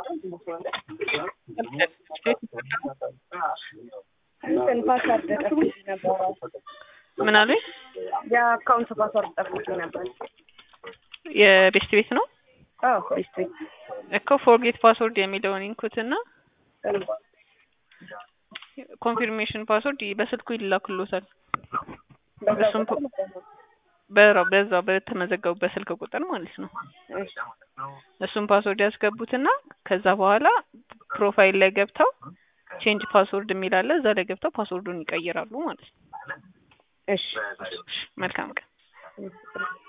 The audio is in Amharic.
እንትን ፓስዋርድ ጠፍቶኝ ነበር። ምን አሉኝ? የአካውንት ፓስዋርድ ጠፍቶኝ ነበር። የቤስት ቤት ነው አዎ ቤስት ቤት እኮ ፎርጌት ፓስወርድ የሚለውን ኢንኩት እና ኮንፊርሜሽን ፓስወርድ በስልኩ ይላክሎታል። እሱም በራው በዛው በተመዘገቡበት ስልክ ቁጥር ማለት ነው። እሱም ፓስወርድ ያስገቡትና ከዛ በኋላ ፕሮፋይል ላይ ገብተው ቼንጅ ፓስወርድ የሚል አለ። እዛ ላይ ገብተው ፓስወርዱን ይቀይራሉ ማለት ነው። እሺ መልካም ቀን።